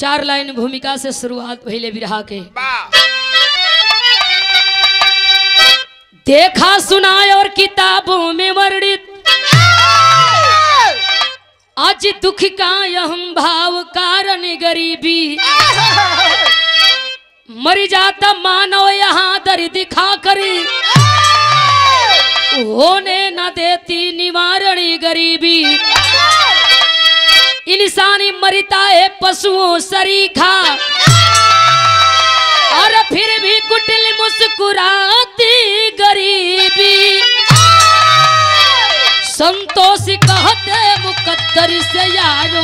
चार लाइन भूमिका से शुरुआत पहले बिरहा के देखा सुनाए और किताबों में वर्णित आज दुख का यह भाव कारण गरीबी मर जाता मानव यहाँ दर दिखा करी होने न देती निवारण गरीबी इंसानी मरता है पशुओं सरीखा और फिर भी कुटिल मुस्कुराती गरीबी संतोष कहते मुकद्दर से यारो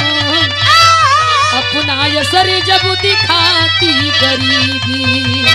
अपना यसर जब दिखाती गरीबी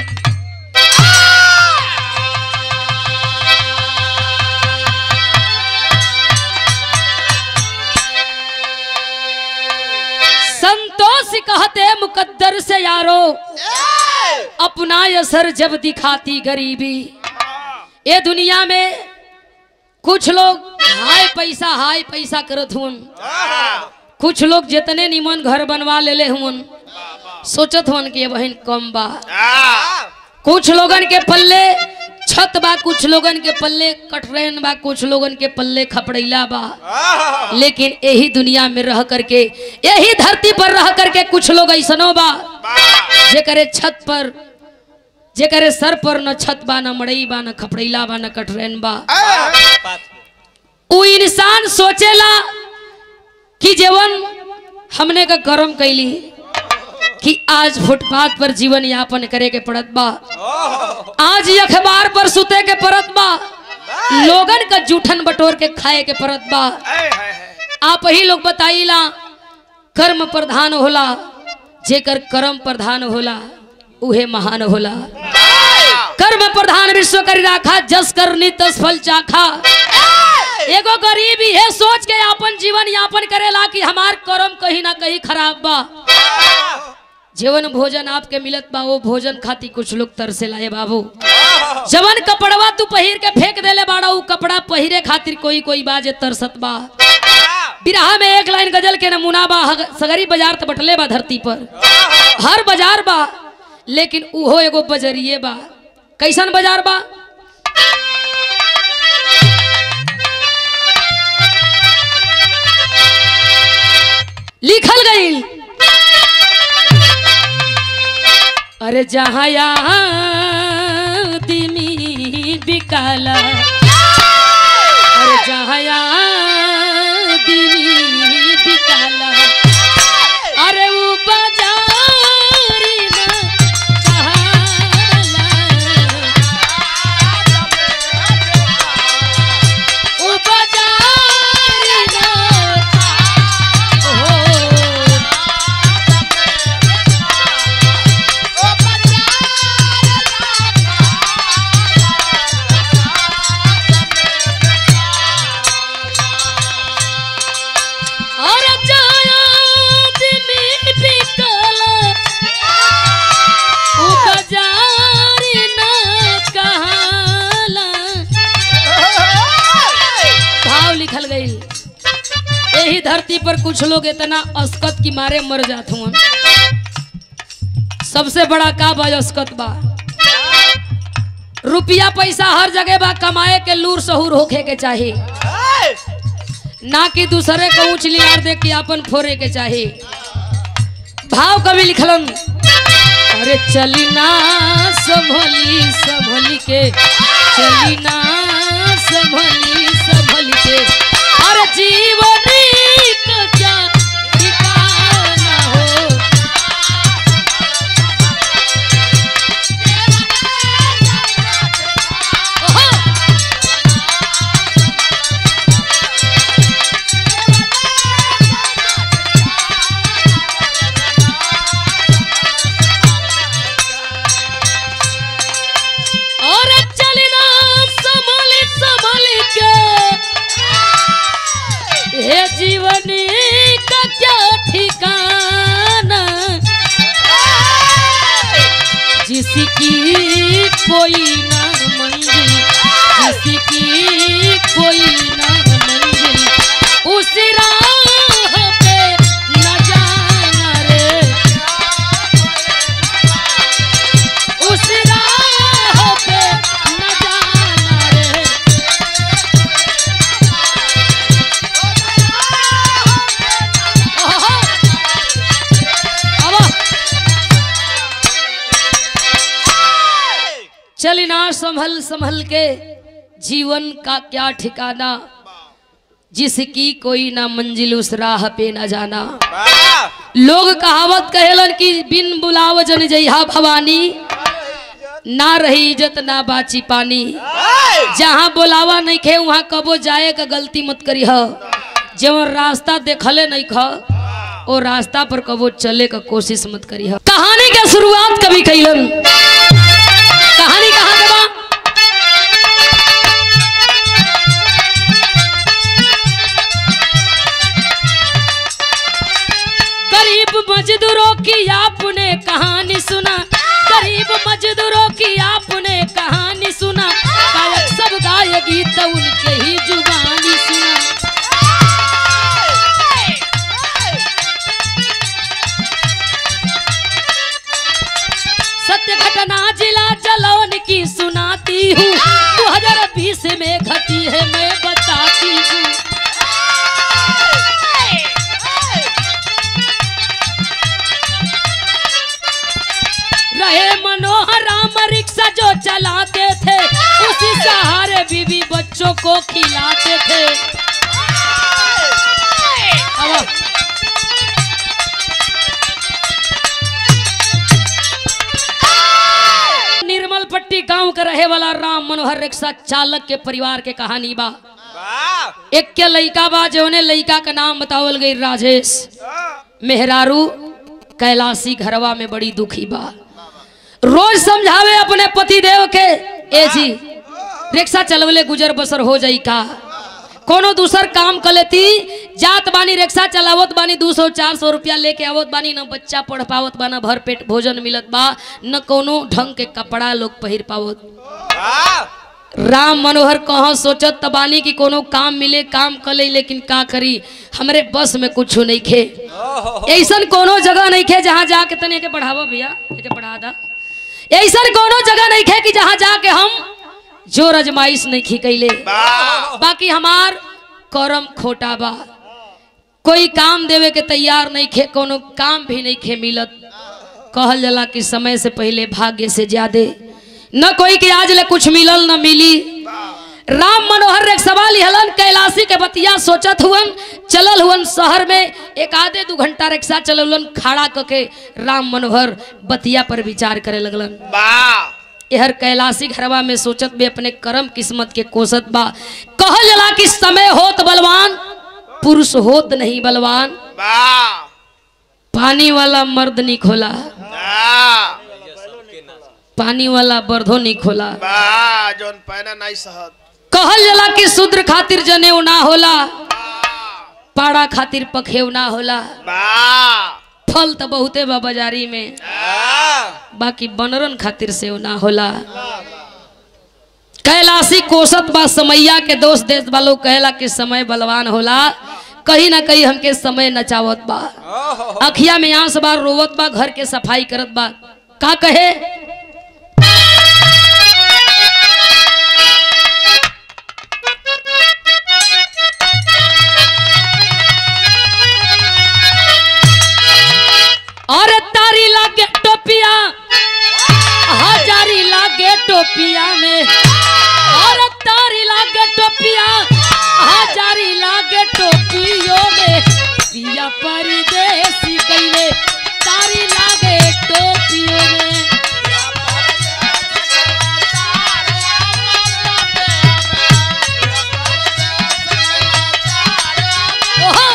संतोष कहते मुकद्दर से यारो अपना असर जब दिखाती गरीबी ये दुनिया में कुछ लोग हाय पैसा हाय पैसा करत हुन कुछ लोग जितने निमन घर बनवा लेले हुन सोचत हुन कि बहन कम बा कुछ लोगन के पल्ले छत बा कुछ लोगन के पल्ले कटरैन बा कुछ लोगन के पल्ले खपड़ैला बा लेकिन यही दुनिया में रह करके यही धरती पर रह करके कुछ लोग ऐसनो बा जे करे छत पर जे करे सर पर न छत बा न मड़ई बा न खपड़ैला बा न कटरैन बा उ इंसान सोचेला कि जीवन हमने का कर्म कैली कि आज फुटपाथ पर जीवन यापन करे के पड़त बा आज ये अखबार पर सुते के पड़त बा लोगन का जूठन बटोर के खाए के पड़त बा आप ही लोग बताइला कर्म प्रधान होला जेकर कर्म प्रधान होला उहे महान होला कर्म प्रधान विश्व करी राखा जस करनी तस फल चाखा एगो गरीब है सोच के अपन जीवन यापन करेला कि हमार कर्म कहीं ना कहीं खराब बा जीवन भोजन आपके मिलत बा वो भोजन खाती कुछ लोग तरसे लाए बाबू जवन कपड़वा तू पहिर के फेंक देले बाड़ा उ कपड़ा पहिरे खातिर कोई कोई बाजे तरसत बा बिरहा में एक लाइन गजल के नमूना बा हग- सगरी बाजार तो बटले बा धरती पर हर बाजार बा लेकिन उहो एगो बजरिए बा कैसन बाजार बा लिखल गई अरे जहाँ यहाँ दिमी बिकाला अरे जहाँ यहाँ दिमी बिकाला अरे वो बाजारी में कहाला वो बाजारी में हो और जाया दिमी बिकला उ बाजारी ना कहाला भाव लिखल गई यही धरती पर कुछ लोग इतना अस्कत की मारे मर जात हुआ सबसे बड़ा का बा अस्कत बा रुपया पैसा हर जगह बा कमाए के लूर सहूर होखे के चाहिए ना कि दूसरे को ऊंच लियार दे के अपन फोरे के चाही भाव कवि लिखलन अरे चली ना संभली संभली के चली ना संभली संभली के अरे जीवनी का क्या ठिकाना हो ओहो! और चलना संभल संभल के हे जीवनी का क्या ठिकाना जिसकी कोई ना मंजिल जिसकी कोई ना मंजिल उस राह पे न जाना रे चली ना संभल संभल के जीवन का क्या ठिकाना जिसकी कोई ना मंजिल उस राह पे न जाना लोग कहावत कहेलन कि बिन बुलाव जन जइहा भवानी ना रही इज्जत ना बाची पानी जहाँ बोलावा नहीं खे वहाँ कबो जाए का गलती मत करी ह जवन रास्ता देखले नहीं ख ओ रास्ता पर कबो चले का कोशिश मत करी ह कहानी के शुरुआत कभी कैलन कहानी कहाँ के बा गरीब मजदूरों की आपने कहानी सुना गरीब मजदूरों की आपने कहानी सुना गायक सब गाय गीत उनके ही जुबानी सुना सत्य घटना जिला जलौन की सुनाती हूँ 2020 में घटी है मैं बताती हूँ रहे मनोहर राम रिक्शा जो चलाते थे उसी सहारे बीवी बच्चों को खिलाते थे अब निर्मल पट्टी गांव के रहे वाला राम मनोहर रिक्शा चालक के परिवार के कहानी बा एक के लइका बा जौने लइका का नाम बतावल गई राजेश मेहरारू कैलाशी घरवा में बड़ी दुखी बा रोज समझावे अपने पति देव के ए जी रिक्शा चलवले गुजर बसर हो जाई का कोनो दूसर काम कर लेती जात बानी रिक्शा चलावत बानी दू सौ चार सौ रुपया लेके आवत बानी न बच्चा पढ़ पावत बा न भर पेट भोजन मिलत बा न कोनो ढंग के कपड़ा लोग पहिर पावत राम मनोहर कहाँ सोचत त बानी कि कोनो काम मिले काम कर ले लेकिन का करी हमरे बस में कुछ नहीं खे ऐसन कोनो जगह नहीं खे जहाँ जाके तने के बढ़ावा भैया एके बढ़ा दा ऐसन कोनो जगह नहीं खे कि जहाँ जाके हम जो रजमाइश नहीं खी कैले बाकी हमार करम खोटा बा कोई काम देवे के तैयार नहीं खे कोनो काम भी नहीं खे मिलत कहल जाला कि समय से पहले भाग्य से ज्यादा न कोई के आज ले कुछ मिलल न मिली राम मनोहर एक सवाल हलन कैलाशी के बतिया सोचत हुवन चलल हुवन शहर में एक आधे दू घंटा रिक्शा चलौलन खड़ा करके राम मनोहर बतिया पर विचार करे लगलन यहर कैलाशी घरवा में सोचत भी अपने कर्म किस्मत के कोसत बा कहल जला कि समय होत बलवान पुरुष होत नहीं बलवान पानी वाला मर्द नहीं खोला पानी वाला बर्धो नहीं खोला जोन पैना नहीं सहत कहल जला कि शूद्र खातिर जनेऊ ना होला पाड़ा खातिर पखेव ना होला बा फल तो बहुते बा बाजारी में बाकी बनरन खातिर से ना होला कैलाशी कोसत बा समैया के दोस्त देश वालों कहला कि समय बलवान होला कहीं ना कहीं हमके समय नचावत बा अखिया में आंस बा रोवत बा घर के सफाई करत बा का कहे और तारी लागे टोपिया हजारी लागे टोपिया में और तारी लागे टोपिया हजारी लागे टोपियों में पिया परदेसी कैले तारी लागे टोपियों में ओहो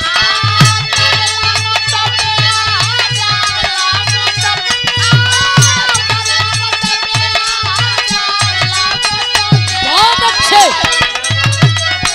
बहुत अच्छे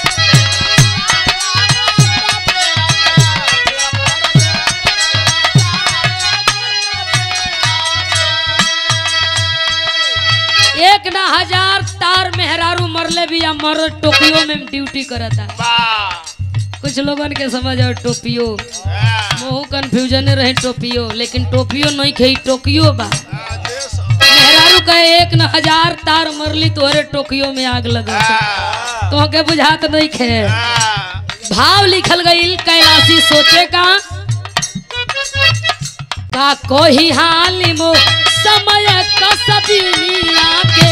एक ना हजार तार मेहरारू मरले भी या मर टोपियो में ड्यूटी करता बा कुछ लोगन के समझ आओ टोपियो मोहू कंफ्यूजन रहे टोपियो लेकिन टोपियो नहीं खई टोकियो बा मेहरारू कहे एक न हजार तार मरली तोहरे टोकियो में आग लगा तो के बुझात नहीं खे भाव लिखल गई कैलाशी सोचे का का कोही हाल मो समय कसबिनिया के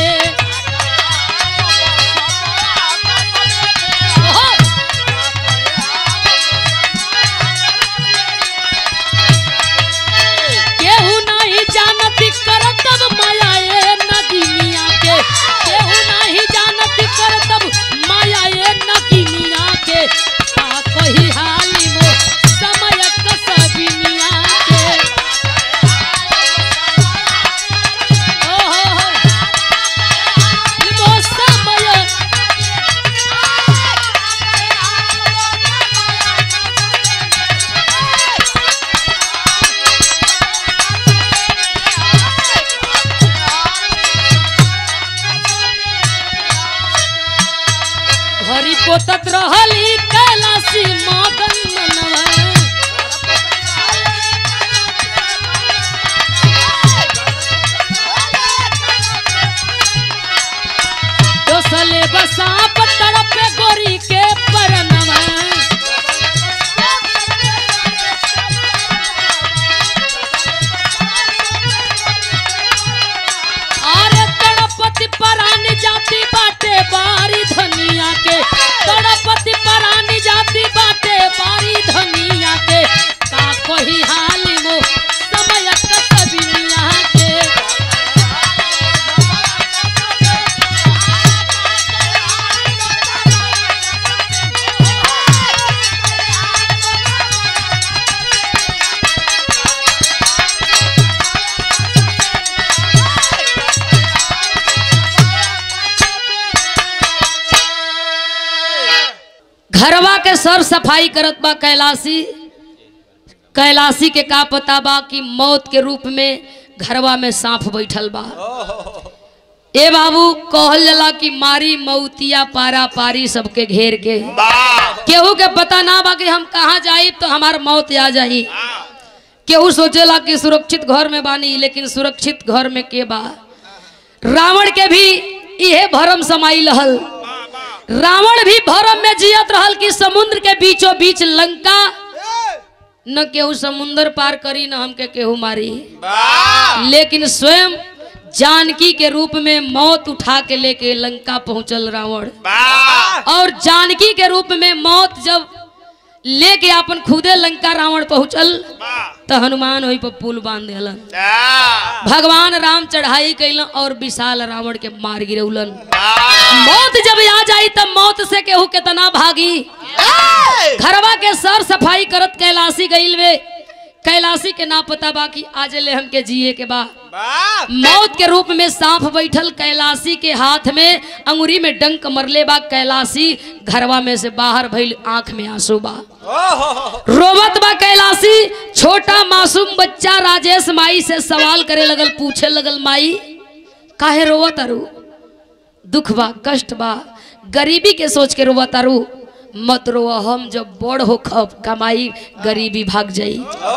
ओहो! केहू नहीं जानती करतब माया ए नगिनिया के केहू नहीं जानती करतब माया ए नगिनिया के का कही हाली मो समय कसबिनिया के ओ हो हो मो समय घरी पोतत रहली कैलाशी मगन मनवा दोसले बसाप तड़पे गोरी के परनवा अरे तड़पति परानी जाती बाटे बारी धनिया के तड़पति परानी जाती बाटे बारी धनिया के का कोही हाली मो समय कसबिनिया के घरवा के सर सफाई करत बा कैलाशी कैलाशी के का पता बा कि मौत के रूप में घरवा में सांप बैठल बा ए बाबू कहल जाला कि मारी मौतिया पारा पारी सबके घेर के वाह केहू के पता ना बा कि हम कहाँ जाई तो हमार मौत आ जाई केहू सोचेला कि सुरक्षित घर में बानी लेकिन सुरक्षित घर में के बा रावण के भी इहे भरम समाई रहल रावण भी भरम में जियत रहल कि समुद्र के बीचों बीच लंका न केहू समुंदर पार करी न हमके केहू मारी वाह लेकिन स्वयं जानकी के रूप में मौत उठा के लेके लंका पहुंचल रावण वाह और जानकी के रूप में मौत जब लेके अपन खुदे लंका रावण पहुंचल वाह तो हनुमान वही पर पुल बांध दिलन वाह भगवान राम चढ़ाई कैलन और विशाल रावण के मार गिरौलन वाह मौत जब आ जाई तब मौत से केहू केतना भागी घरवा के सर सफाई करत कैलाशी गईल वे कैलाशी के ना पता बा कि आज ले हमके जिए के बा वाह मौत के रूप में सांप बैठल कैलाशी के हाथ में अंगुरी में डंक मरले बा कैलाशी घरवा में से बाहर भइल आंख में आंसू बा रोवत बा कैलाशी छोटा मासूम बच्चा राजेश माई से सवाल करे लगल पूछे लगल माई काहे रोवत अरु दुख बा कष्ट बा गरीबी के सोच के रोवत अरु मत रो हम जब बड़ हो खब कमाई गरीबी भाग जाई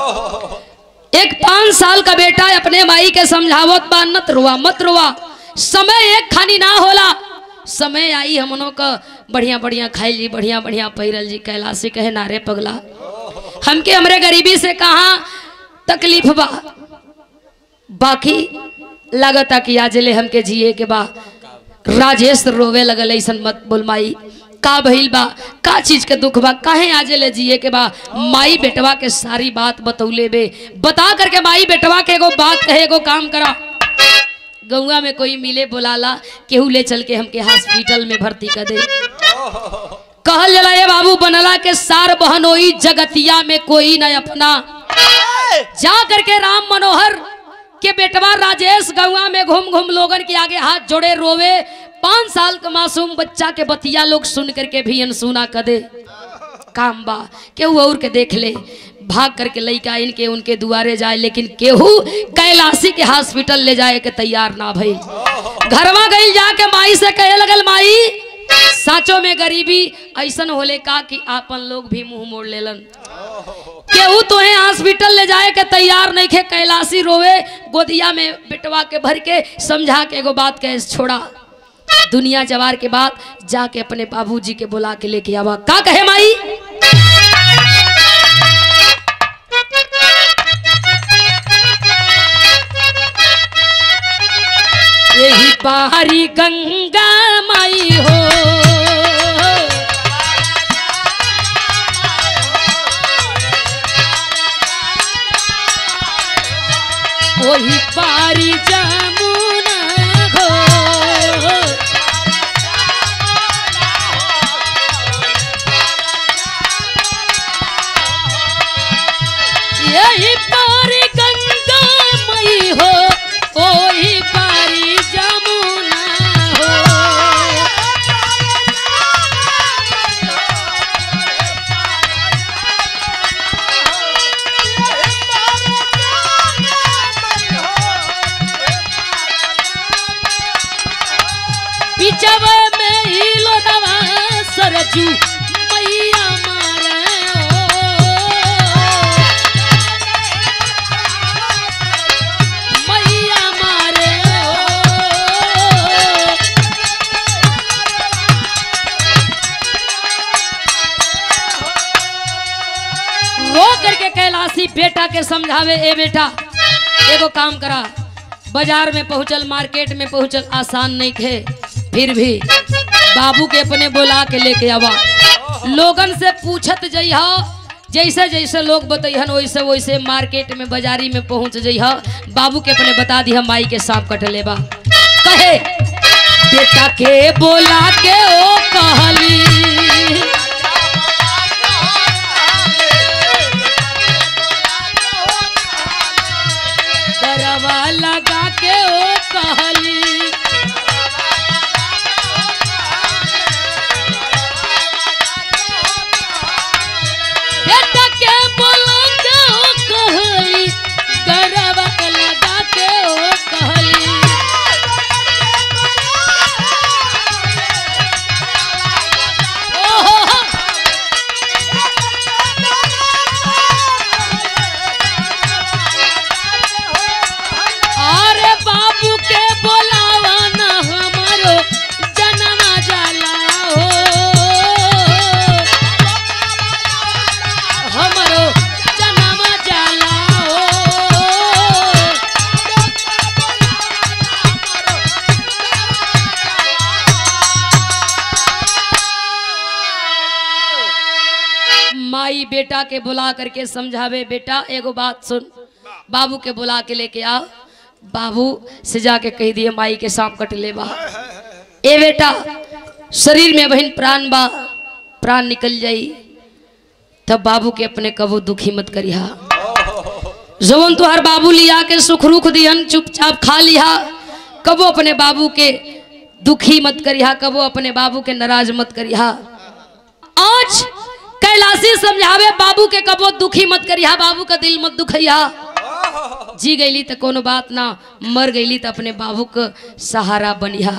एक पांच साल का बेटा अपने माई के समझावत बा नत रुआ मत रुआ समय एक खानी ना होला समय आई हमनों का बढ़िया बढ़िया खाई जी बढ़िया बढ़िया पहिरल जी कैलाशी कहे नारे पगला हमके हमरे गरीबी से कहा तकलीफ बा बाकी लागता कि आज ले हमके जिए के बा राजेश रोवे लगल ऐसन मत बोल माई का भइल बा का चीज के दुख बा काहे आजे ले जिए के बा माई बेटवा के सारी बात बतौले बे बता करके माई बेटवा के एगो बात कहे एगो काम करा गौवा में कोई मिले बुलाला केहू ले चल के हमके हॉस्पिटल में भर्ती कर दे कहल जला ये बाबू बनला के सार बहन होई जगतिया में कोई न अपना जा करके राम मनोहर के बेटवा राजेश गौवा में घूम घूम लोगन के आगे हाथ जोड़े रोवे पांच साल का मासूम बच्चा के बतिया लोग सुन करके भी अनसुना कर दे काम बा केहू और के देख ले भाग करके लइका इनके उनके दुआरे जाए लेकिन केहू कैलाशी के हॉस्पिटल ले जाए के तैयार ना भइल घरवा गई जाके माई से कहे लगल माई साचो में गरीबी ऐसन होले का कि आपन लोग भी मुंह मोड़ लेलन केहू तोहे हॉस्पिटल ले जाए के तैयार नहीं खे कैलाशी रोवे गोदिया में बिटवा के भर के समझा के एगो बात कहे छोड़ा दुनिया जवार के बाद जाके अपने बाबूजी के बुला के लेके आवा का कहे माई यही पारी गंगा माई हो वही पारी जमुना हो यही पारी गंगा मई हो वही पारी जमुना हो पिचव में हिलो नवा सरजू मैया मारे ओ मैया मारे ओ रो करके कैलाशी बेटा के समझावे ए बेटा एगो काम करा बाजार में पहुंचल मार्केट में पहुंचल आसान नहीं थे फिर भी बाबू के अपने बुला के लेके आवा लोगन से पूछत जइह जैसे जैसे लोग बतैहन वैसे वैसे मार्केट में बाजारी में पहुंच जइह बाबू के अपने बता दिह माई के सांप कट लेबा कहे बेटा के बोला के ओ कहली करवा लगा के ओ कहली बेटा के बोला के ओ कहली करवा लगा के ओ कहली ओहो अरे बाबू के बोलावा ना हमारो जनमा जाला हो हमारो जनमा जाला हो माई बेटा के बुला करके समझावे बेटा एगो बात सुन बाबू के बुला के लेके आओ बाबू से जाके कह दिए माई के सांप कट ले बा ए बेटा शरीर में बहन प्राण बा प्राण निकल जाई तब बाबू के अपने कबो दुखी मत करिहा जवन तुहार बाबू लिया के सुख रुख दिहन चुपचाप खा लिहा कबो अपने बाबू के दुखी मत करिहा कबो अपने बाबू के नाराज मत करिहा आज कैलाशी समझावे बाबू के कबो दुखी मत करिहा बाबू का दिल मत दुखैया जी गईली तो कोनो बात ना मर गईली तो अपने बाबू का सहारा बनिहा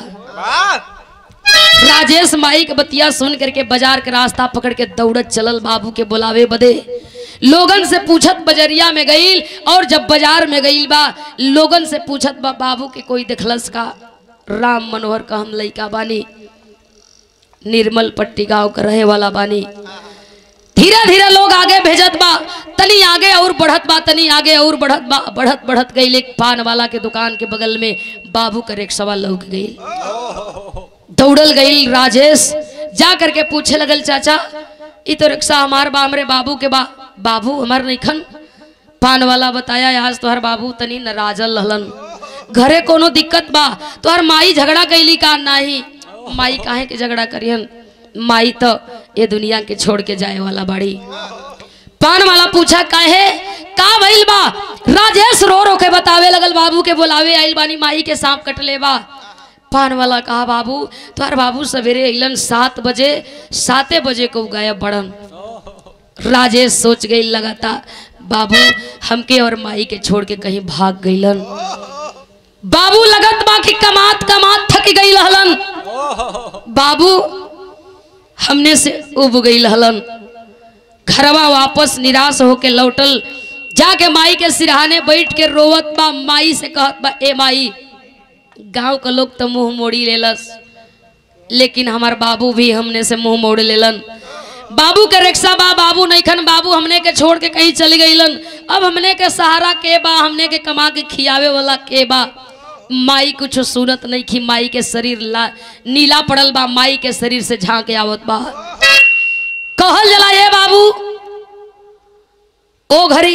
राजेश माई के बतिया सुन करके बाजार के रास्ता पकड़ के दौड़त चलल बाबू के बुलावे बदे लोगन से पूछत बजरिया में गईल और जब बाजार में गईल बा लोगन से पूछत बा बाबू के कोई देखलस का राम मनोहर का हम लइका बानी निर्मल पट्टी गांव का रहे वाला बानी धीरे धीरे लोग आगे भेजत बा तनी आगे और बढ़त बा तनी आगे और बढ़त बा बढ़त बढ़त गई एक पान वाला के दुकान के बगल में बाबू का रिक्शा लौक गई दौड़ल गई राजेश जा करके पूछे लगल चाचा ई तो रिक्शा हमार बा हमरे बाबू के बा बाबू हमार नइखन पान वाला बताया आज तोहर बाबू तनी नाराजल रहलन घरे कोनो दिक्कत बा तोहर माई झगड़ा कैली का नाही माई काहे के झगड़ा करियन माई तो ये दुनिया के छोड़ के जाए वाला बाड़ी पान वाला पूछा काहे का भइल बा राजेश रो रो के बतावे लगल बाबू के बुलावे आइल बानी माई के सांप कट ले बा पान वाला कहा बाबू तोहर बाबू सवेरे अइलन सात बजे साते बजे को गायब बड़न राजेश सोच गई लगाता बाबू हमके और माई के छोड़ के कहीं भाग गईलन बाबू लगत बा कि कमात कमात थक गई हलन बाबू हमने से उब गई हलन घरवा वापस निराश होके लौटल जाके माई के सिरहाने बैठ के रोवत बा माई से कहत बा ए माई गांव का लोग तो मुंह मोड़ी लेलस लेकिन हमार बाबू भी हमने से मुंह मोड़ लेलन बाबू के रिक्शा बा बाबू नईखन बाबू हमने के छोड़ के कहीं चली गईलन अब हमने के सहारा के बा हमने के कमा के खियावे वाला के बा माई कुछ सुनत नहीं कि माई के शरीर ला नीला पड़ल बा माई के शरीर से झांके आवत बा कहल जला ए बाबू ओ घड़ी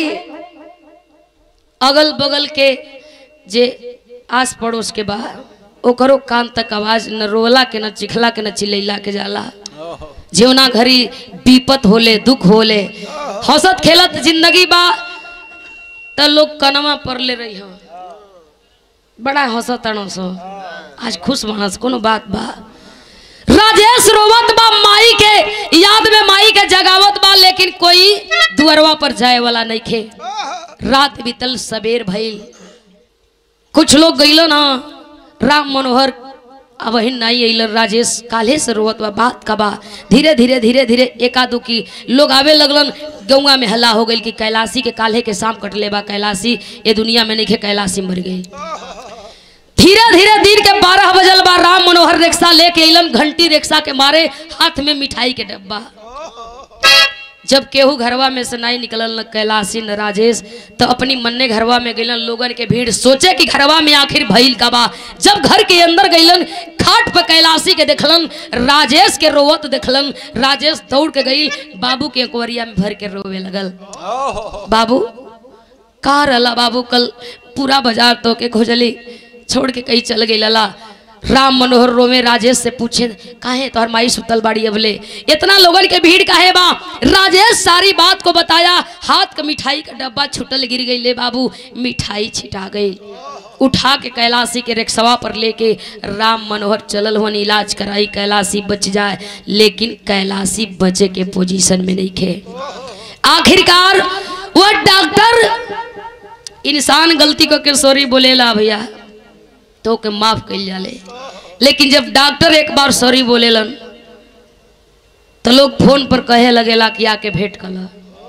अगल बगल के जे आस पड़ोस के बा ओकरो कान तक आवाज न रोला के न चिखला के न चिल्ला के जाला जीवना घड़ी विपत होले दुख होले हंसत खेलत जिंदगी बा त लोग कनमा पर ले रही हो बड़ा हंसत अणस आज खुश मानस कोनो बात बा राजेश रोवत बा माई के याद में माई के जगावत बा लेकिन कोई दुअरवा पर जाए वाला नहीं खे रात बीतल सबेर भइल कुछ लोग गइलो ना राम मनोहर अब वही नहीं अइल राजेश काले से रोवत बा बात का बा धीरे धीरे धीरे धीरे एकादू की लोग आवे लगलन गौवा में हल्ला हो गई कि कैलाशी के काल्हे के शाम कटले बा कैलाशी ये दुनिया में नहीं खे कैलाशी मर गई धीरे धीरे दिन के बारह बजल बा राम मनोहर रिक्शा लेके अइलन घंटी रिक्शा के मारे हाथ में मिठाई के डब्बा जब केहू घरवा में से नहीं निकलल न कैलाशी न राजेश तो अपनी मन्ने घरवा में गइलन लोगन के भीड़ सोचे कि घरवा में आखिर भइल का बा जब घर के अंदर गइलन खाट पर कैलाशी के देखलन राजेश के रोवत देखलन राजेश दौड़ के गइल बाबू के अकवरिया में भर के रोवे लगल बाबू का रला बाबू कल पूरा बाजार तो के खोजली छोड़ के कहीं चल गई लला राम मनोहर रोमे राजेश से पूछे काहे तोहर माई सुतल बाड़ी अबले इतना लोगन के भीड़ काहे बा राजेश सारी बात को बताया हाथ का मिठाई का डब्बा छुटल गिर गई ले बाबू मिठाई छिटा गई उठा के कैलाशी के रिक्शवा पर लेके राम मनोहर चलल हुन इलाज कराई कैलाशी बच जाए लेकिन कैलाशी बचे के पोजीशन में नहीं खे आखिरकार वो डॉक्टर इंसान गलती को के सॉरी बोलेला भैया तो के माफ कल जाले लेकिन जब डॉक्टर एक बार सॉरी बोलेलन तो लोग फोन पर कहे लगेला कि आके भेंट कल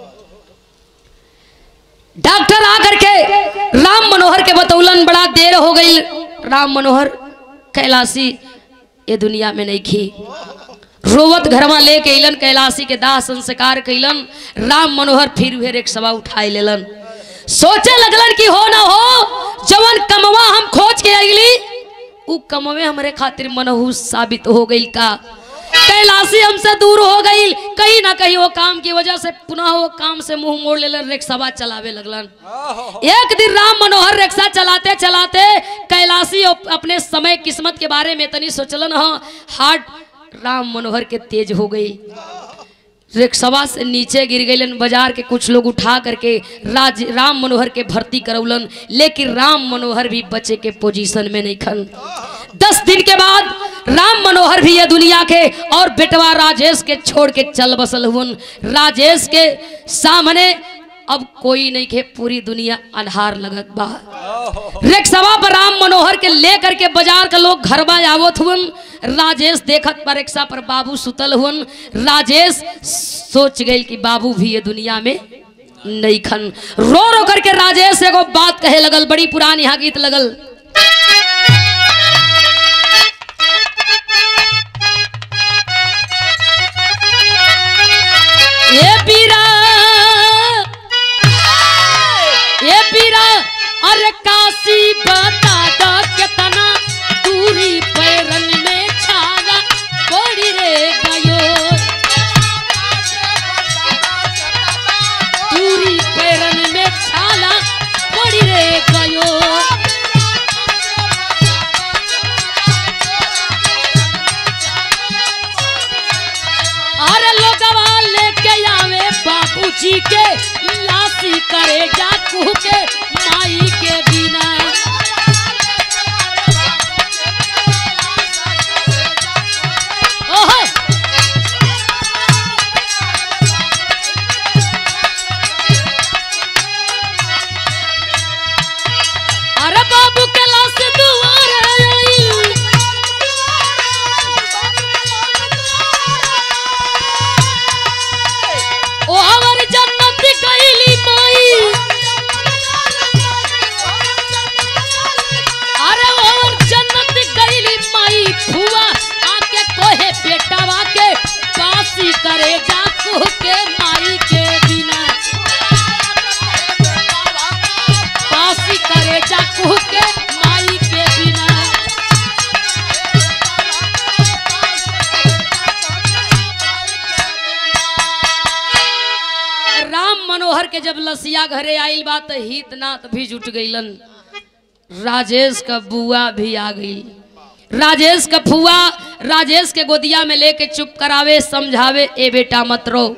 डॉक्टर आकर के राम मनोहर के बतौलन बड़ा देर हो गई राम मनोहर कैलाशी ये दुनिया में नहीं खी रोवत घरवा लेके अइलन कैलाशी के दाह संस्कार कैलन राम मनोहर फिर वे एक सवा उठाई लेलन सोचे लगलन कि हो ना हो जवन कमवा हम खोज के अगली उ कमवे हमरे खातिर मनहूस साबित हो गई का कैलाशी हमसे दूर हो गई कहीं ना कहीं वो काम की वजह से पुनः वो काम से मुंह मोड़ लेलन रिक्शा चलावे लगलन एक दिन राम मनोहर रिक्शा चलाते चलाते कैलाशी अप- अपने समय किस्मत के बारे में तनी सोचलन हाँ हार्ट राम मनोहर के तेज हो गई रिक्शवा से नीचे गिर गईलन बाजार के कुछ लोग उठा करके राज राम मनोहर के भर्ती करौलन लेकिन राम मनोहर भी बचे के पोजीशन में नहीं खन दस दिन के बाद राम मनोहर भी ये दुनिया के और बेटवा राजेश के छोड़ के चल बसल हुन राजेश के सामने अब कोई नहीं के पूरी दुनिया अनहार लगत बा रिक्शवा पर राम मनोहर के लेकर के बाजार के लोग घर में आवत हुन राजेश देखत पर रिक्शा पर बाबू सुतल हुन राजेश सोच गई कि बाबू भी ये दुनिया में नहीं खन रो रो करके राजेश एगो बात कहे लगल बड़ी पुरानी यहाँ गीत लगल ये पीरा ये पीरा अरे काशी बता दो कितना दूरी पैरन में छागा कोड़ी रे गयो दूरी पैरन में छाला कोड़ी रे गयो अरे लोगवा लेके आवे बाबूजी के लासी करे जाकू के माई के बिना ओहो अरे बाबू के लाश दुआर आई ओ हमार जन्नत गईली माई भर के जब लसिया घरे आइल बा त हित नात भी जुट गईलन राजेश का बुआ भी आ गई राजेश का फुआ राजेश के गोदिया में लेके चुप करावे समझावे ए बेटा मत रो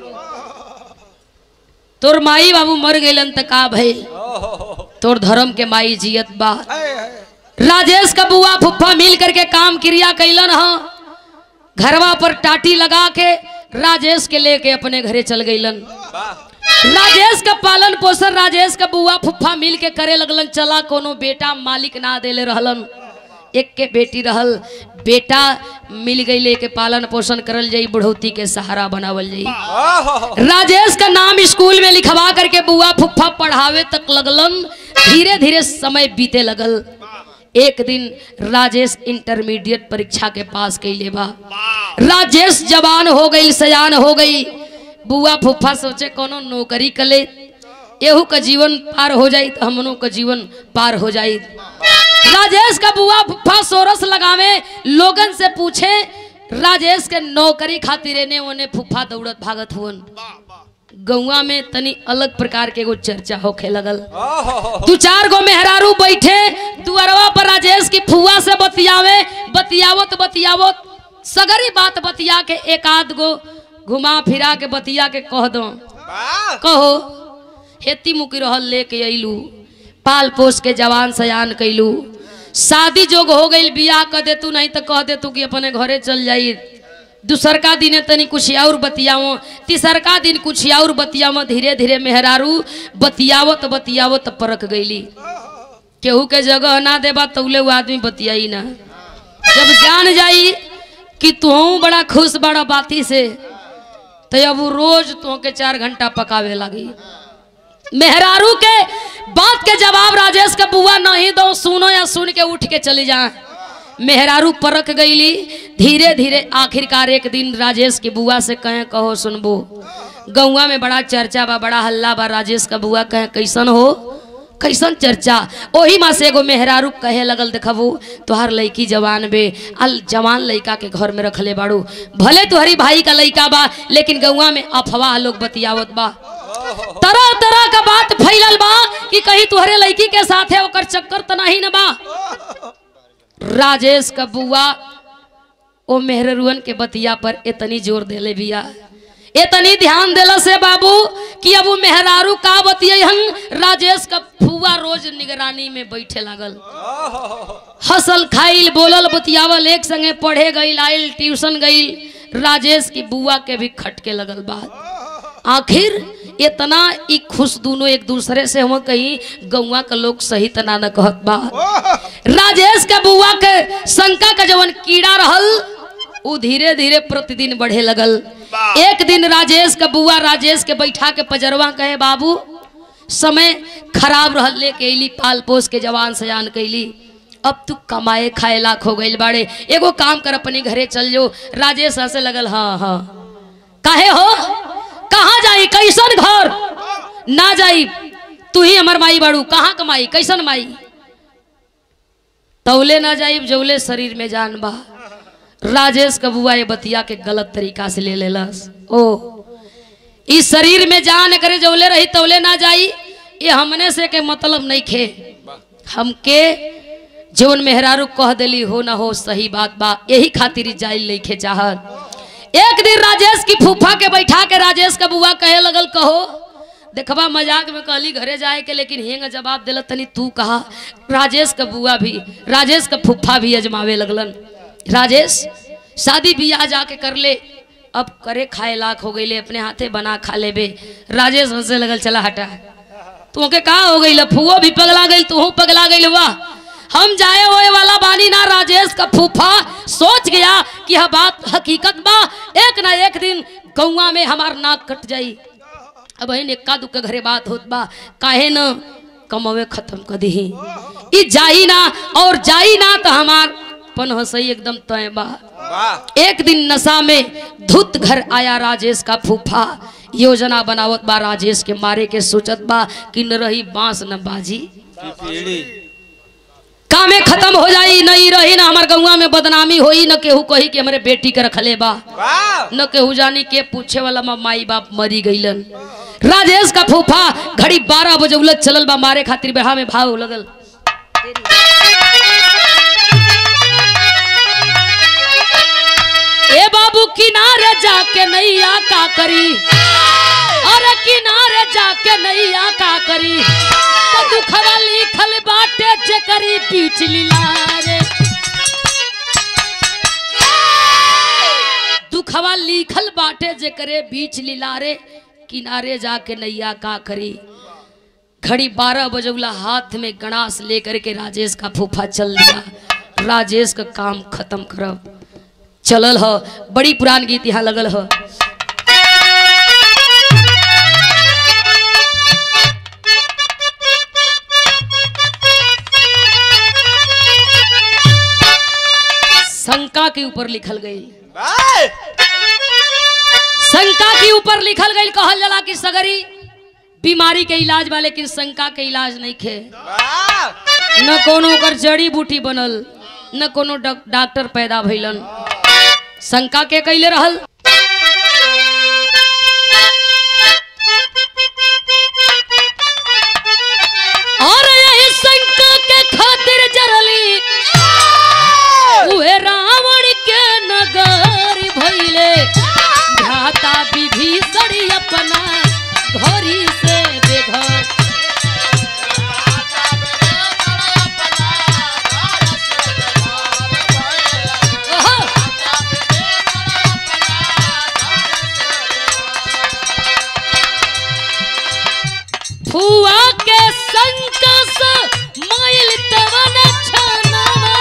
तोर माई बाबू मर गईलन त का भइल तोर धर्म के माई जियत बा राजेश का बुआ फुफ्फा मिल करके काम क्रिया कैलन ह घरवा पर टाटी लगा के राजेश के लेके अपने घरे चल गईलन राजेश का पालन पोषण राजेश का बुआ फुफ्फा मिल के करे लगलन चला कोनो बेटा मालिक ना देले रहलन एक के बेटी रहल बेटा मिल गई लेके पालन पोषण करल जाई बुढ़ौती के सहारा बनावल जाई राजेश का नाम स्कूल में लिखवा करके बुआ फुफ्फा पढ़ावे तक लगलन धीरे धीरे समय बीते लगल एक दिन राजेश इंटरमीडिएट परीक्षा के पास कैले बा राजेश जवान हो गई सयान हो गई बुआ फुफ्फा सोचे कोनो नौकरी कले एहू का जीवन पार हो जाई तो हमनों का जीवन पार हो जाई राजेश का बुआ फुफ्फा सोरस लगावे लोगन से पूछे राजेश के नौकरी खातिर एने ओने फुफ्फा दौड़त भागत हुवन गौवा में तनी अलग प्रकार के एगो चर्चा होखे लगल दू चार गो मेहरारू बैठे दुअरवा पर राजेश की फुआ से बतियावे बतियावत बतियावत सगरी बात बतिया के एक आध गो घुमा फिरा के बतिया के कह दो कहो हेती मुकी रहल लेके अइलू पाल पोस के जवान सयान कैलू शादी जोग हो गई बियाह कर दे तू नहीं तो कह दे तू कि अपने घरे चल जाई दूसरका दिन तनी कुछ और बतियावो तीसरका दिन कुछ और बतियावो धीरे धीरे मेहरारू बतियावत बतियावत परख गईली केहू के जगह ना देबा तौले वो आदमी बतियाई ना जब जान जाई कि तू बड़ा खुश बड़ा बाती से तो अब वो रोज तो के चार घंटा पकावे लगी मेहरारू के बात के जवाब राजेश का बुआ नहीं दो सुनो या सुन के उठ के चली जा मेहरारू परख गईली धीरे धीरे आखिरकार एक दिन राजेश की बुआ से कहे कहो सुनबो गौवा में बड़ा चर्चा बा बड़ा हल्ला बा राजेश का बुआ कहे कैसन हो कैसन चर्चा ओही माँ से एगो मेहरारू कहे लगल देखबू तोहार लड़की जवान बे अल जवान लड़का के घर में रखले बाड़ू भले तुहरी भाई का लड़का बा लेकिन गौवा में अफवाह लोग बतियावत बा तरह तरह का बात फैलल बा कि कहीं तुहरे लड़की के साथ है ओकर चक्कर त नहीं न बा राजेश का बुआ ओ मेहरुअन के बतिया पर इतनी जोर देले बिया इतनी ध्यान देला से बाबू कि अब वो मेहरारू का बतियन राजेश का फुआ रोज निगरानी में बैठे लागल हसल खाइल बोलल बतियावल एक संगे पढ़े गईल आइल ट्यूशन गईल राजेश की बुआ के भी खटके लगल बात आखिर इतना ई खुश दोनों एक दूसरे से हम कहीं गौवा का लोग सही तना न कहत बा राजेश के बुआ के शंका का जवन कीड़ा रहल उ धीरे धीरे प्रतिदिन बढ़े लगल एक दिन राजेश का बुआ राजेश के बैठा के पजरवा कहे बाबू समय खराब रहल लेके अली पाल पोस के जवान सयान कैली अब तू कमाए खाए लाख हो गई बाड़े एगो काम कर अपने घरे चल जो राजेश हंसे लगल हाँ हाँ काहे हो कहाँ जाई कैसन घर ना जाई तू ही हमर माई बाड़ू कहाँ कमाई कैसन माई तौले ना जाई जौले शरीर में जान बा राजेश का बुआ ये बतिया के गलत तरीका से ले लेलस ओ इस शरीर में जान करे जौले रही तौले ना जाई ये हमने से के मतलब नहीं खे हमके जौन मेहरारू कह देली हो ना हो सही बात बा यही खातिर जाइल नहीं खे चाहत एक दिन राजेश की फूफा के बैठा के राजेश का बुआ कहे लगल कहो देखबा मजाक में कहली घरे जाए के लेकिन हेंग जवाब दिल तनी तू कहा राजेश का बुआ भी राजेश का फूफा भी अजमावे लगलन राजेश शादी बियाह जाके कर ले अब करे खाए लाख हो गई अपने हाथे बना खा लेबे राजेश हंसे लगल चला हटा तुमके का हो गई फुओ भी पगला गई तू पगला गई वाह हम जाए होए वाला बानी ना राजेश का फूफा सोच गया कि यह बात हकीकत बा एक ना एक दिन गौवा में हमार नाक कट जाई अब ही इक्का दुक्का घरे बात होत बा काहे न कमवे खत्म कर दी ई जाई ना और जाई ना तो हमार पन हसई एकदम तय बा एक दिन नशा में धुत घर आया राजेश का फूफा योजना बनावत बा राजेश के मारे के सोचत बा कि न रही बांस न बाजी कामे खत्म हो जाई नहीं रही ना हमार गौवा में बदनामी होई न केहू कही कि हमारे बेटी के रखले बा न केहू जानी के पूछे वाला माँ माई बाप मरी गईलन राजेश का फूफा घड़ी बारह बजे उलझ चलल बा मारे खातिर बेहा में भाव लगल ए बाबू किनारे जाके नैया का करी अरे किनारे जाके नैया का करी तो दुखवा लिखल बाटे जे करी पीछ लीलारे दुखवा लिखल बाटे जे करे बीच लीलारे किनारे जाके नैया का करी घड़ी बारह बजौला हाथ में गणास लेकर के राजेश का फूफा चल दिया राजेश का काम खत्म करब चलल ह बड़ी पुरान गीत यहाँ लगल ह शंका के ऊपर लिखल गई शंका के ऊपर लिखल गई कहल जाला कि सगरी बीमारी के इलाज बा लेकिन शंका के इलाज नहीं खे न कोनो ओकर जड़ी बूटी बनल न कोनो डॉक- डॉक्टर पैदा भइलन शंका के कैले रहल और यही शंका के खातिर जरली उहे रावण के नगर भइले भ्राता विभीषण अपना घरी से बेघर ओहो! फुआ के संकस माइल तवन छनवा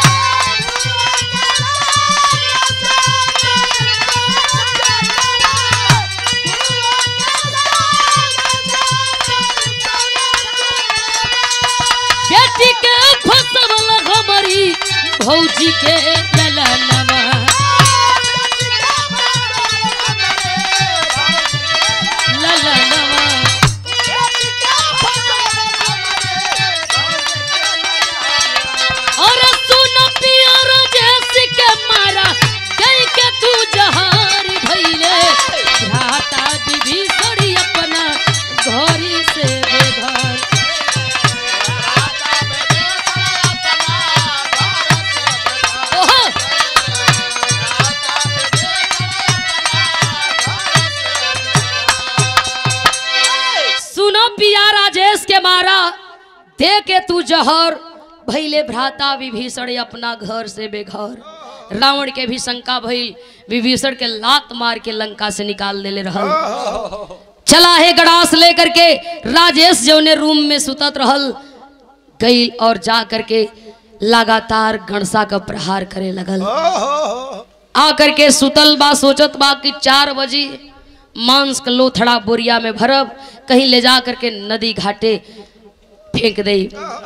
बेटी के फसवल हमरी भौजी के ललनवा ललनवा और सुन पियर जैसे के मारा गई के तू जहार भइले भ्राता विभीषण अपना घरी से बेघर ओहो सुनो पिया राजेश के मारा दे के तू जहर भैले भ्राता विभीषण अपना घर से बेघर रावण के भी शंका भइल विभीषण के लात मार के लंका से निकाल देले रहल चला है गड़ास लेकर के राजेश जौने रूम में सुतत रहल गई और जा करके लगातार गणसा का प्रहार करे लगल आकर के सुतल बा सोचत बा कि चार बजे मांस का लोथड़ा बोरिया में भरब कहीं ले जा करके नदी घाटे फेंक दे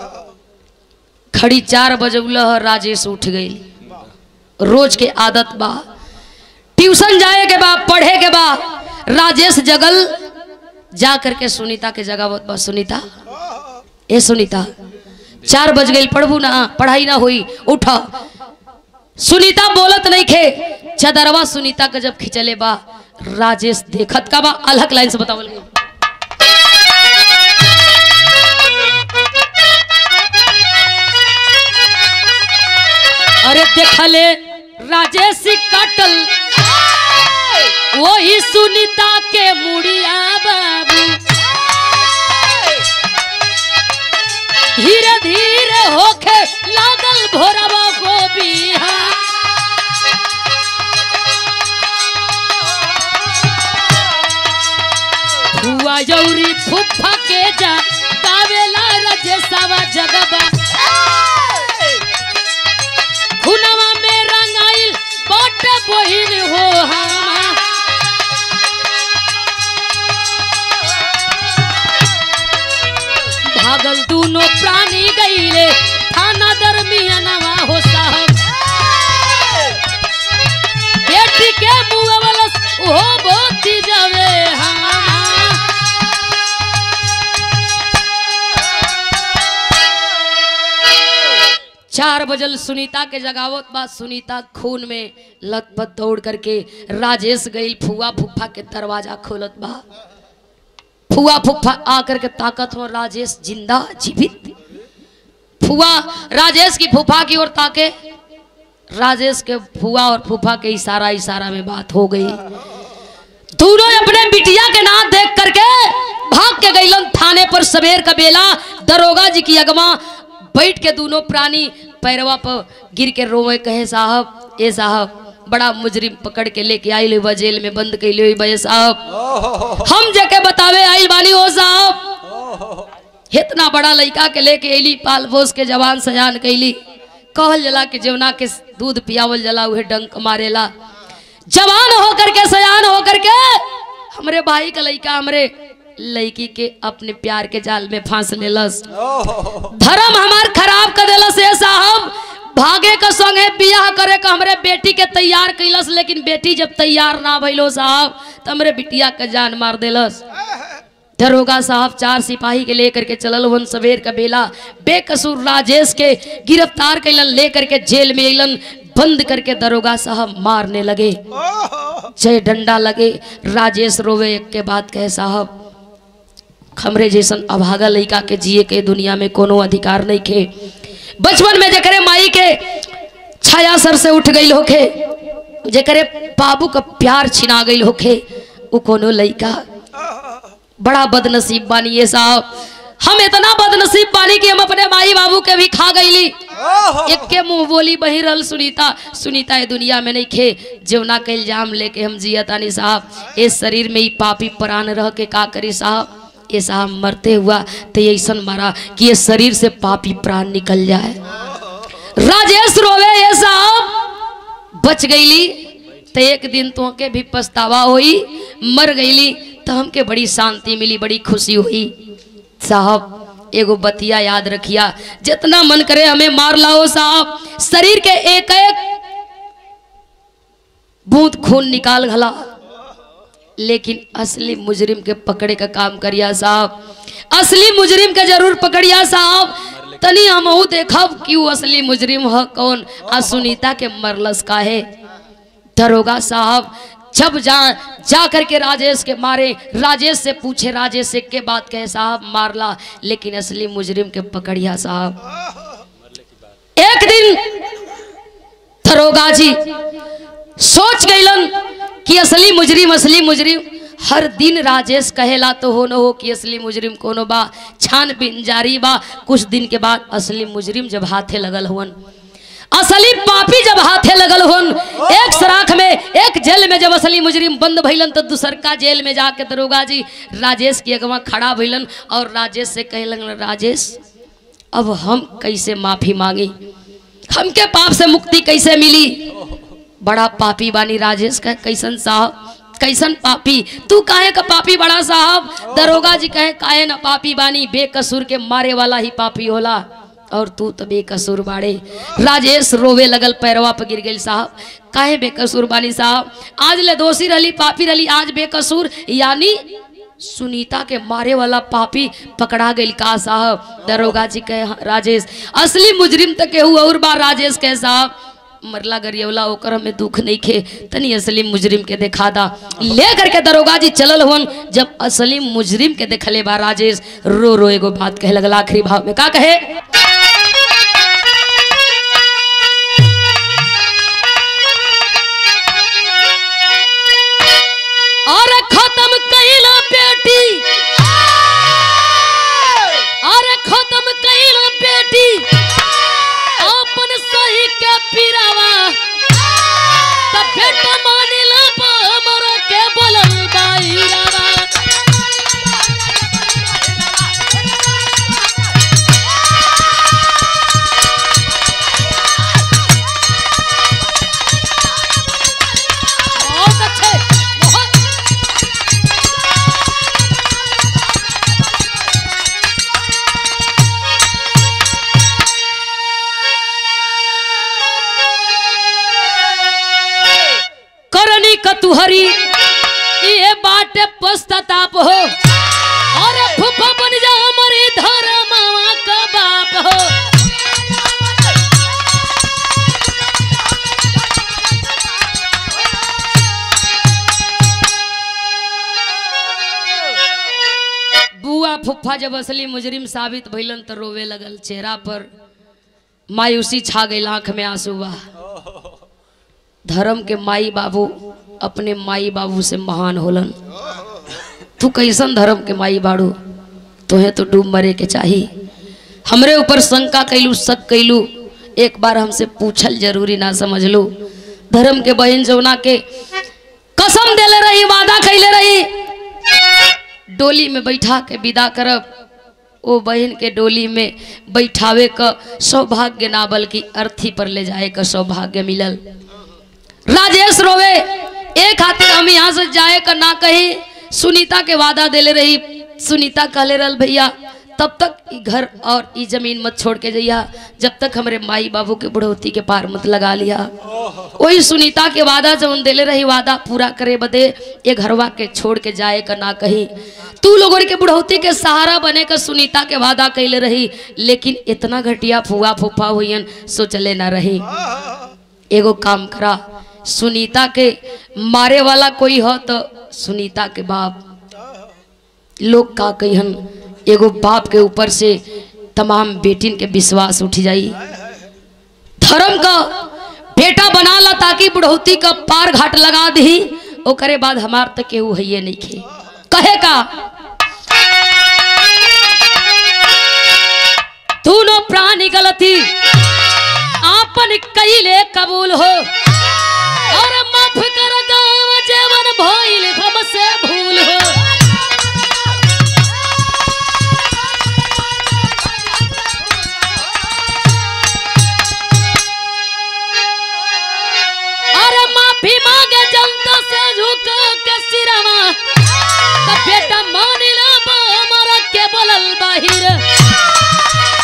खड़ी चार बजे उलह राजेश उठ गई रोज के आदत बा ट्यूशन जाए के बा पढ़े के बा राजेश जगल जा करके सुनीता के जगह बा सुनीता ए सुनीता चार बज गई पढ़बू ना पढ़ाई ना हुई उठ सुनीता बोलत नहीं खे चदरवा सुनीता के जब खिंचले बा राजेश देखत का बा अलग लाइन से बतावल गई अरे देखले राजेश काटल वही सुनीता के मुड़िया बाबू धीरे धीरे होके लागल भोरवा को बिहा हुआ जौरी फुफा के जा गावेला रजेशवा जगबा खुनवा में रंगाइल बट बहिन हो हमा भागल दोनों प्राणी गईले थाना दरमियानवा हो साहब बेटी के मुंह वाला ओहो बोती जावे हमा चार बजल सुनीता के जगावत बा सुनीता खून में लथपथ दौड़ करके राजेश गई फुआ फुफा के दरवाजा खोलत बा फुआ फुफा आकर के ताकत हो राजेश जिंदा जीवित फुआ राजेश की फूफा की ओर ताके राजेश के फुआ और फूफा के इशारा इशारा में बात हो गई दोनों अपने बिटिया के नाम देख करके भाग के गईलन थाने पर सवेर का बेला दरोगा जी की अगवा बैठ के दोनों प्राणी पैरवा पर गिर के रोवे कहे साहब ए साहब बड़ा मुजरिम पकड़ के लेके आई ले जेल में बंद कैले हुई बे साहब हम जके बतावे आइल बानी हो साहब इतना बड़ा लड़का के लेके अली पाल पोस के जवान सजान कैली कहल जला कि जवना के दूध पियावल जला उहे डंक मारेला जवान होकर के सयान होकर के हमरे भाई का लड़का हमरे लड़की के अपने प्यार के जाल में फांस लेलस धर्म हमार खराब कर देलस ए साहब भागे का संगे बियाह करे का हमरे बेटी के तैयार कैलस लेकिन बेटी जब तैयार ना भइलो साहब तो हमरे बिटिया के जान मार देलस दरोगा साहब चार सिपाही के लेकर के चलल वन सवेर का बेला बेकसूर राजेश के गिरफ्तार कैलन लेकर के जेल में अलन बंद करके दरोगा साहब मारने लगे जय डंडा लगे राजेश रोवे एक के बाद कहे साहब हमरे जैसन अभागा लड़का के जिए के दुनिया में कोनो अधिकार नहीं खे बचपन में जकरे माई के छाया सर से उठ गई होखे जकरे बाबू का प्यार छिना गई होखे उ कोनो लड़का बड़ा बदनसीब बानी ये साहब हम इतना बदनसीब बानी कि हम अपने माई बाबू के भी खा गईली एक के मुंह बोली बही रहल सुनीता सुनीता ये दुनिया में नहीं खे जीवना के इल्जाम लेके हम जियतानी साहब इस शरीर में ही पापी प्राण रह के का करी साहब ये साहब मरते हुआ तो ऐसा मारा कि ये शरीर से पापी प्राण निकल जाए राजेश रोवे ये साहब बच गईली तो एक दिन तो के भी पछतावा हुई मर गईली तो हमके बड़ी शांति मिली बड़ी खुशी हुई साहब एगो बतिया याद रखिया जितना मन करे हमें मार लाओ साहब शरीर के एक एक बूंद खून निकाल घला लेकिन असली मुजरिम के पकड़े का काम करिया साहब असली मुजरिम के जरूर पकड़िया साहब तनी हमहू देखब कि वो असली मुजरिम ह कौन आ सुनीता के मरलस का है दरोगा साहब जब जा जा करके राजेश के मारे राजेश से पूछे राजेश से के बात कहे साहब मारला लेकिन असली मुजरिम के पकड़िया साहब एक दिन दरोगा जी सोच गईलन कि असली मुजरिम असली मुजरिम हर दिन राजेश कहेला तो हो न हो कि असली मुजरिम कोनो बा छानबीन जारी बा कुछ दिन के बाद असली मुजरिम जब हाथे लगल हुवन असली पापी जब हाथे लगल हुन एक सराख में एक जेल में जब असली मुजरिम बंद भइलन तो दूसरका जेल में जाके दरोगा जी राजेश की अगवा खड़ा भइलन और राजेश से कहे लगन राजेश अब हम कैसे माफी मांगी हमके पाप से मुक्ति कैसे मिली बड़ा पापी बानी राजेश का कैसन साहब कैसन पापी तू काहे का पापी बड़ा साहब दरोगा जी कहे काहे ना पापी बानी बेकसूर के मारे वाला ही पापी होला और तू तो बेकसूर बाड़े राजेश रोवे लगल पैरवा पर गिर गई साहब काहे बेकसूर बानी साहब आज ले दोषी रही पापी रही आज बेकसूर यानी सुनीता के मारे वाला पापी पकड़ा गई का साहब दरोगा जी कहे राजेश असली मुजरिम तक के हुआ और बार राजेश कहे साहब मरला गरियवला ओकर हमें दुख नहीं खे तनी असली मुजरिम के देखा दा ले करके दरोगा जी चलल हुन जब असली मुजरिम के देखले बा राजेश रो रो एगो बात कहे लगला आखिरी भाव में का कहे और खत्म कैला बेटी और खत्म कैला बेटी अपन सही के पीरावा तब बेटा मानिला हमर के बोलल बाईरावा बहुत अच्छे बहुत करनी कतुहरी ये बाटे पश्चाताप हो अरे फूफा बन जा हमारे धर्मवा का बाप हो फुफ्फा जब असली मुजरिम साबित भइलन तो रोवे लगल चेहरा पर मायूसी छा गई आंख में आंसू बा धर्म के माई बाबू अपने माई बाबू से महान होलन तू कैसन धर्म के माई बाड़ू तुहे तो डूब मरे के चाही हमरे ऊपर शंका कैलू शक कैलू एक बार हमसे पूछल जरूरी ना समझ लो धर्म के बहन जौना के कसम देले रही वादा कैले रही डोली में बैठा के विदा करब ओ बहन के डोली में बैठावे क सौभाग्य ना बल्कि अर्थी पर ले जाए का सौभाग्य मिलल राजेश रोवे एक खातिर हम यहाँ से जाए का ना कही सुनीता के वादा देले रही सुनीता कहले रहल भैया तब तक ई घर और ई जमीन मत छोड़ के जइया जब तक हमरे माई बाबू के बुढ़ौती के पार मत लगा लिया वही सुनीता के वादा जवन देले रही वादा पूरा करे बदे ये घरवा के छोड़ के जाए का ना कही तू लोगों के बुढ़ौती के सहारा बने का सुनीता के वादा कैले रही लेकिन इतना घटिया फुआ फूफा हुईन सोचले ना रही एगो काम करा सुनीता के मारे वाला कोई हो तो सुनीता के बाप लोग का कहिहन एगो बाप के ऊपर से तमाम बेटिन के विश्वास उठ जाई धर्म का बेटा बना ला ताकि बुढ़ौती का पार घाट लगा दी ओकरे बाद हमार तक केहू है नहीं खे कहे का दोनों प्राणी गलती आपन कैले कबूल हो और माफ कर गाँव जेवन भइल हमसे भूल हो अरे माफी मांगे जनता से झुक के सिरवा त बेटा मान ला हमारा के बोलल बाहिर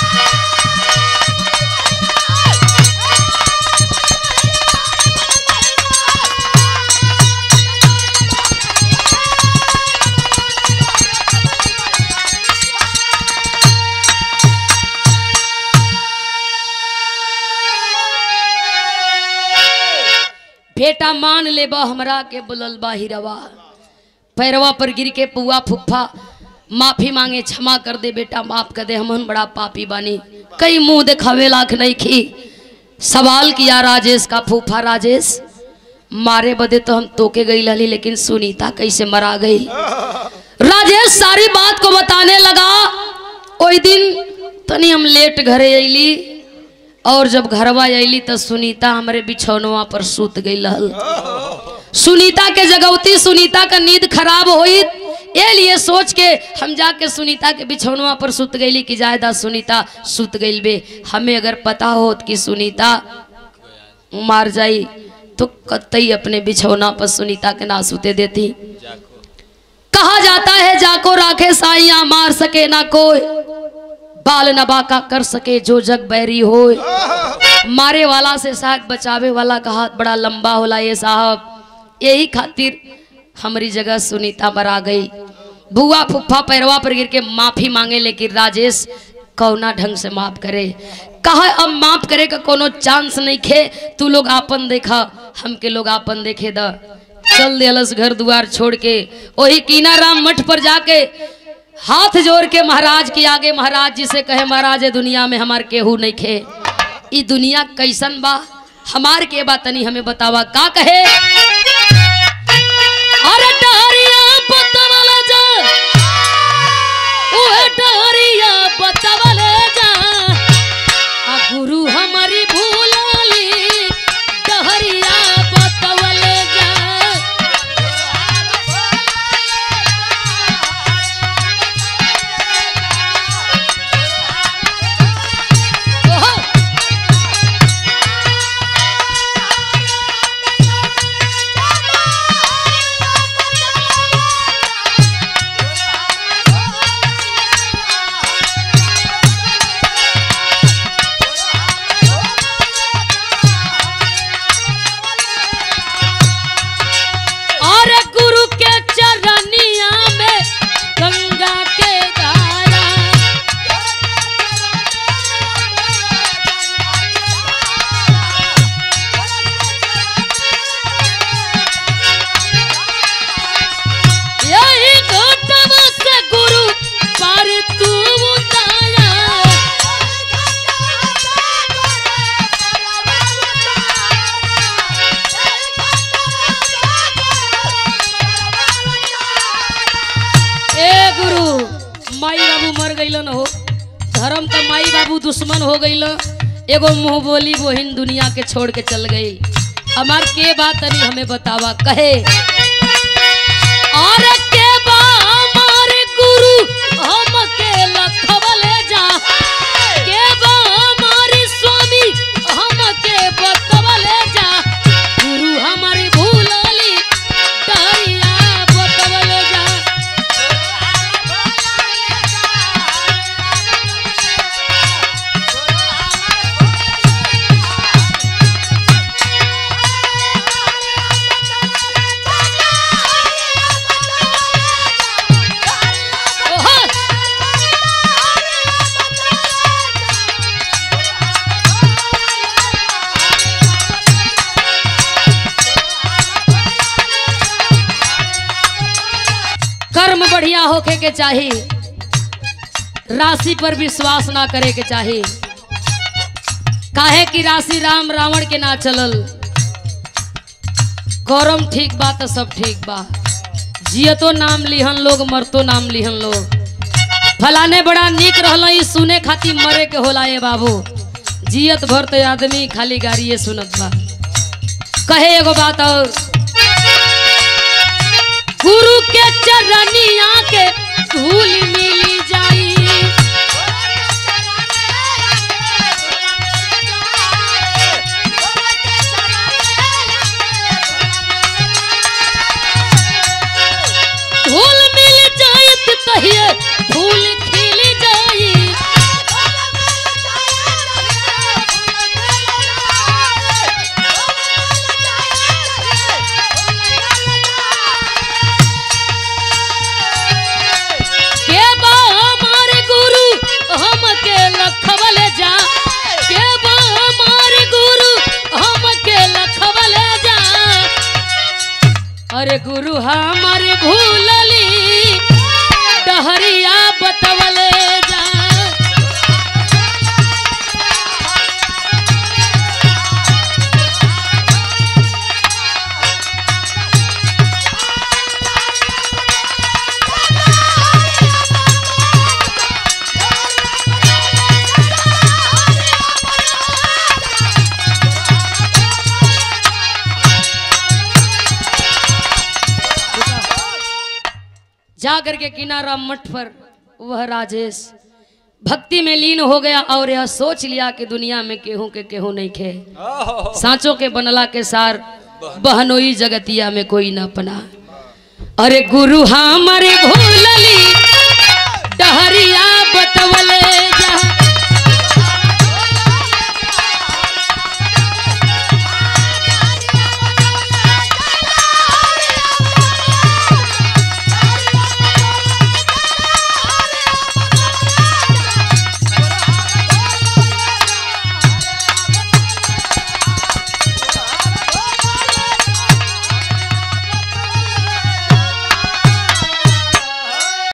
बेटा मान ले बा हमरा के बुलल बाहिरवा पैरवा पर गिर के पुआ फुफ्फा माफी मांगे क्षमा कर दे बेटा माफ कर दे हमन बड़ा पापी बानी कई मुंह दिखावे लाख नहीं खी सवाल किया राजेश का फूफा राजेश मारे बदे तो हम तोके गई लली लेकिन सुनीता कैसे मरा गई राजेश सारी बात को बताने लगा ओई दिन तनी हम लेट घरे अली और जब घरवा अली तो सुनीता हमारे बिछौनवा पर सूत गई रहल सुनीता के जगौती सुनीता का नींद खराब हुई ये लिए सोच के हम जाके सुनीता के बिछौनवा पर सुत गईली कि जायदा सुनीता सुत गईल बे हमें अगर पता होत कि सुनीता मार जाई तो कतई अपने बिछौना पर सुनीता के ना सुते देती कहा जाता है जाको राखे साइया मार सके ना कोई बाल नबाका कर सके जो जग बैरी हो मारे वाला से शायद बचावे वाला का हाथ बड़ा लंबा होला ये साहब यही खातिर हमारी जगह सुनीता मरा गई बुआ फुफ्फा पैरवा पर गिर के माफी मांगे लेकिन राजेश कौना ढंग से माफ करे कहा अब माफ करे का कोनो चांस नहीं खे तू लोग आपन देखा हमके लोग आपन देखे द चल दिलस घर द्वार छोड़ के वही कीना राम मठ पर जाके हाथ जोड़ के महाराज के आगे महाराज जी से कहे महाराज ये दुनिया में हमार केहू नहीं खे ई दुनिया कैसन बा हमार के बा तनी हमें बतावा का कहे अरे डहरिया बतवल जा ओए डहरिया बतवल जा आ गुरु हमारी भूलाली डहरिया बतवल जा ओहो माई बाबू दुश्मन हो गईल एगो मुंह बोली बहिन दुनिया के छोड़ के चल गई हमार के बात तनी हमें बतावा कहे और के बा हमारे गुरु हम के लखवले जा के बा हमारे स्वामी हम के बतवले जा गुरु हमारे भूलली डरिया बतवले जा ओहो कर्म बढ़िया होके के चाही राशि पर विश्वास ना करे के चाही काहे कि राशि राम रावण के ना चलल करम ठीक बा तो सब ठीक बा जियतो नाम लिहन लोग मरतो नाम लिहन लोग फलाने बड़ा नीक रहल ई सुने खातिर मरे के होला ए बाबू जियत भर तो आदमी खाली गाड़िए सुनत बा कहे एगो बात और गुरु के चरनिया के धूल मिली जाई धूल मिल जाई तहिए फूल खिल जाई के बा हमारे गुरु हम के लखवले जा के बा हमारे गुरु हम के लखवले जा अरे गुरु हमारे भूलली डहरिया बतवले जा जा करके किनारा मठ पर वह राजेश भक्ति में लीन हो गया और यह सोच लिया कि दुनिया में केहू के केहू नहीं खे सांचों के बनला के सार बहनोई जगतिया में कोई न पना अरे गुरु हमारे भूलली डहरिया बतवले